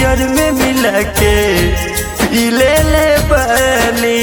beer में मिला के पी ले ले बनी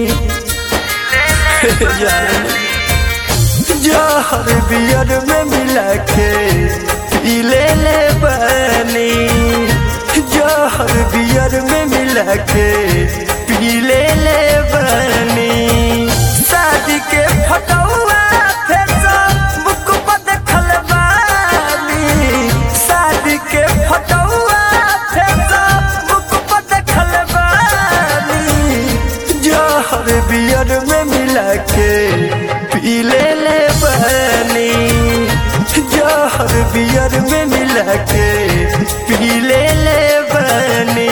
जहर बियर में मिला के पी ले ले बनी जहर बियर में मिला के पी ले ले बनी शादी के फटौआ फेसबुक पर देखल बानी शादी के फटौआ फेसबुक पर देखल बानी जहर बियर में मिला के पी ले ले बनी जहर बियर में मिला के पी ले ले बनी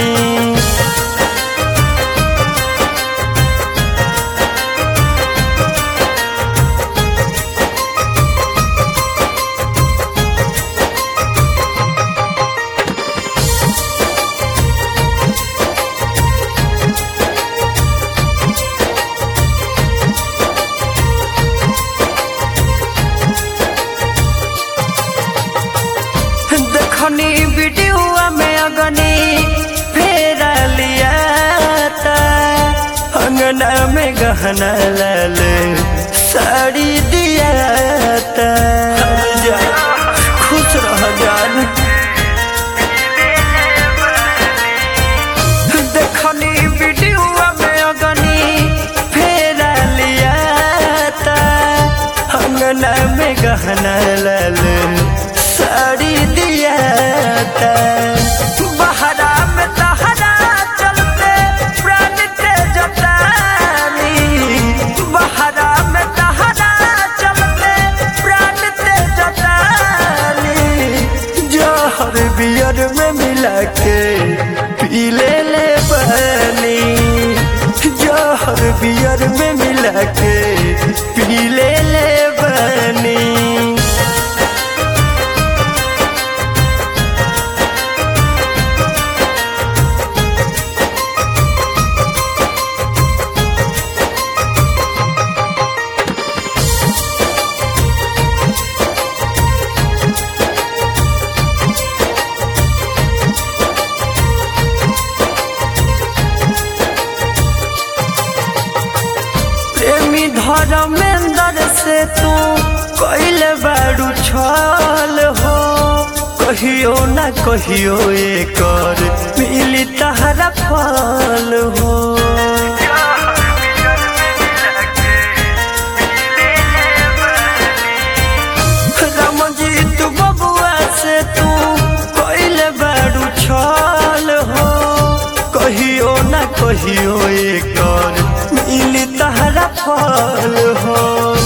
देखनी वीडियो में अगनी फेरा लिया था अंगना में गहना लाल साड़ी दिया था जा, खुश रह जान देखनी वीडियो में अगनी फेरा लिया था अंगना में गहना लाल साड़ी दिया था बहरा में तहरा चलते प्राण के जतानी बहरा में तहरा चलते प्राण के जतानी जहर बियर में मिला के पी ले ले बनी जहर बियर में मिला के पी ले ले बनी प्रेमी धर्मेंद्र से तू कैल बारू छल हो कहियो ना कहियो एकर मिली तहरा फल हो रामजीत बबुआ से तू कैल बारू छल हो कहियो ना कहियो एकर मिली तहरा फल हो